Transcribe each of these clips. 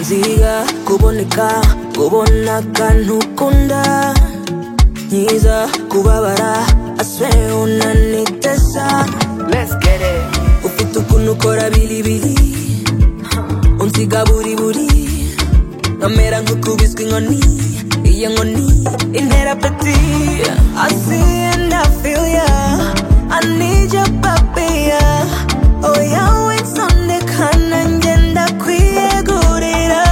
nziga kuboneka kubona akantu ukunda nyiza kubabara aswe unanitesa Let's get it. ufite ukuntu ukora biribiri unsiga buri buri nkamera nk'ukubiswe inkoni iyo nkoni intera peti I see and I feel ya I need ya baby ya Oh ya witondeka nanjye ndakwiyegurira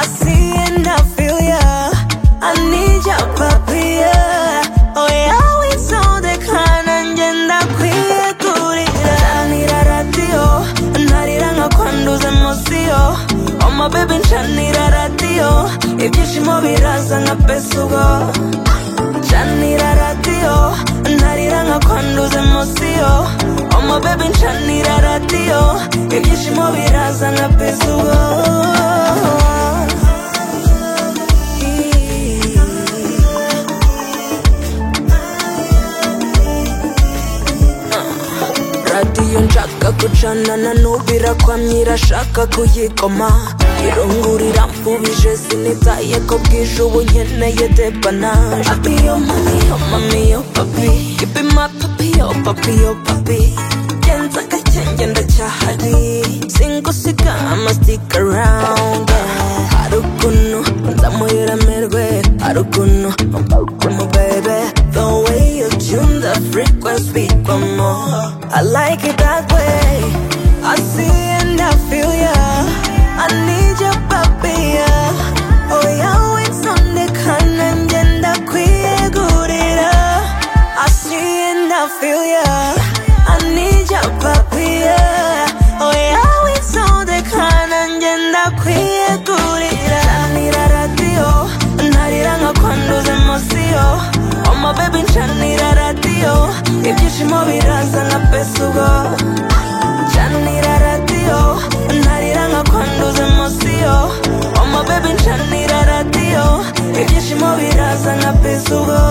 I see and I feel ya I need ya baby ya Oh ya witondeka nanjye ndakwiyegurira Ncanira radiyo narira nkakwanduza emosiyo Oma baby ncanira radiyo ibyishimo biraza nka pesugo ncanira radiyo narira nkakwanduza emosiyo Oma baby ncanira radiyo ibyishimo biraza nka pesugo radiyo nshaka gucanana n'ubirakwamye irashaka kuyikoma irungurira mfubije sinitaye ko bwije ubu nkeneye depanaje papi yo mami yo mami yo papi ibi ma papi yo papi yo papi genza gake ngenda cyahari singusiga ama stick around hari ukuntu nzamuhiramirwe hari ukuntu mbarukumu bebe the way you tune the frequency one more I like it that way I see and I feel ya I need ya papi ya oh yawe nsondekana ngenda kwiyegurira I see and I feel ya I need ya papi ya oh yawe nsondekana ngenda kwiyegurira Ncanira radiyo narira nkakwanduza emosiyo oma baby ncanira radiyo ibyishimo biraza nka pesugo ncanira radiyo narira nkakwanduza emosiyo oma baby ncanira radiyo ibyishimo biraza nka pesugo